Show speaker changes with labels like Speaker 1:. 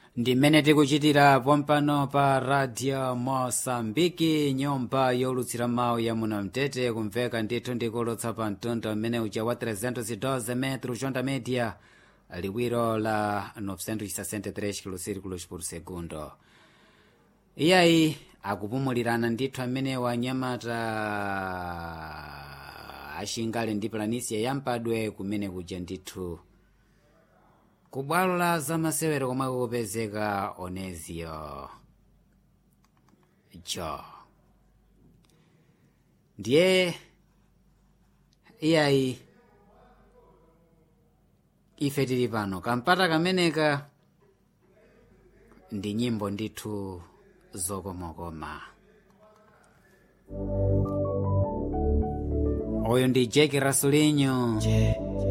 Speaker 1: ndi mmene tikuchitira pompano pa radio mosambiki nyumba yolutsira mawu ya muno mtete kumveka ndithu ndikulutsa pa mtundu mmene uja wa 312 metro jonda media liwiro la 963 kilosirikulos por segundo iyayi akupumulirana ndithu amene wanyamata axingale ndi planisia yampadwe kumene kuja ndithu ku bwalo la zamasewero komwe kupezeka onezio jo ndiye iyayi ife tili pano kampata kameneka ndi nyimbo ndithu zokomakoma oyo ndi jeki rasulinyo